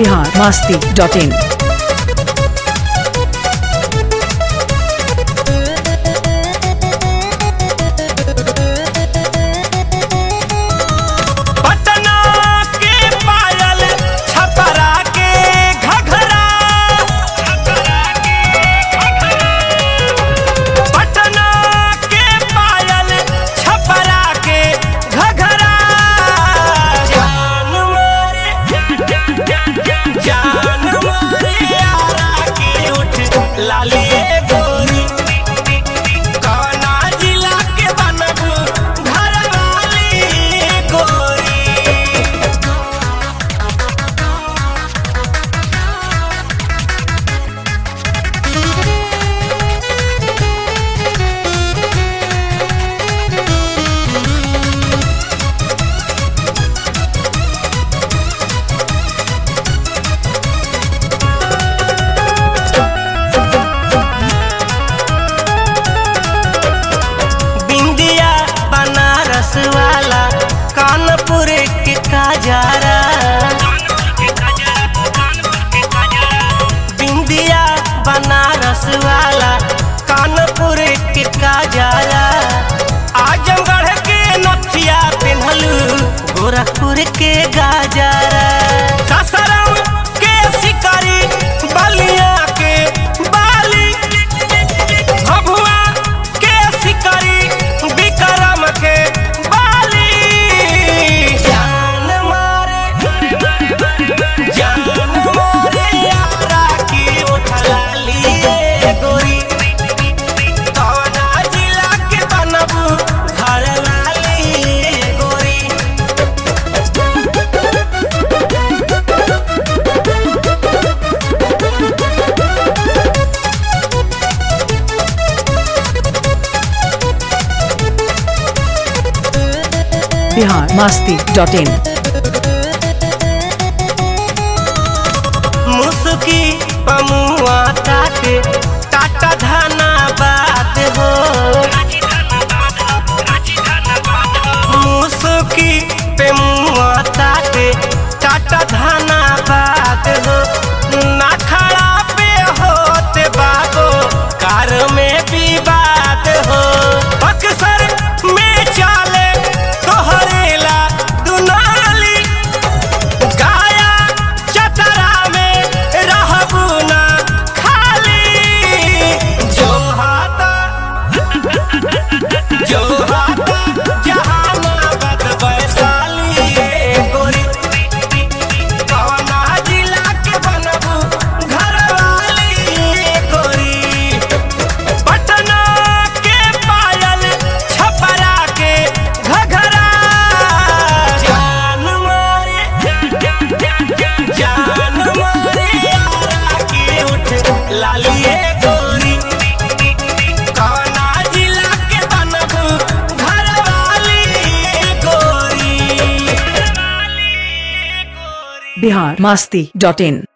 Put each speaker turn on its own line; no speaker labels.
Bihar Masti dot in
Patna के पायल छपरा के घघरा पटना के पायल छपरा के घघरा जान मारे जान मारे यारा की उठ लालिए गोरी कौना जिला के बनबू घर वाली गोरी बिंदिया बनारस वाला कानपुर के काजारा बिंदिया बनारस वाला कानपुर के काजारा आजमगढ़ के नथिया पिन्हलू गोरखपुर के गाजारा सासाराम के शिकारी बलिया के बाली भभुआ के शिकारी विक्रम के बाली जान मारे जान मारे यारा की उठला लिए गोरी कौना जिला के बनबू घर लाली गोरी
बिहार मास्ती डॉट इन
मुसुकी पमुआ काटे टाटा धाना बात हो मुसुकी पे मुआ काटे टाटा धाना बात हो ना खड़ा पे होते बाबो कार में भी बात हो अक्सर में चाले तोहरेला दुनाली गाया चतरा में रहबू ना खाली जो हाथा जो हाथा जहानाबाद वैशाली ए गोरी कवना जिला के बनबू घरवाली ए गोरी पटना के पायल छपरा के घघरा जान मारे जान मारे यारा की उठ लालिए गोरी कौना जिला के बनबू घर वाली गोरी
बिहार मास्ती डॉट इन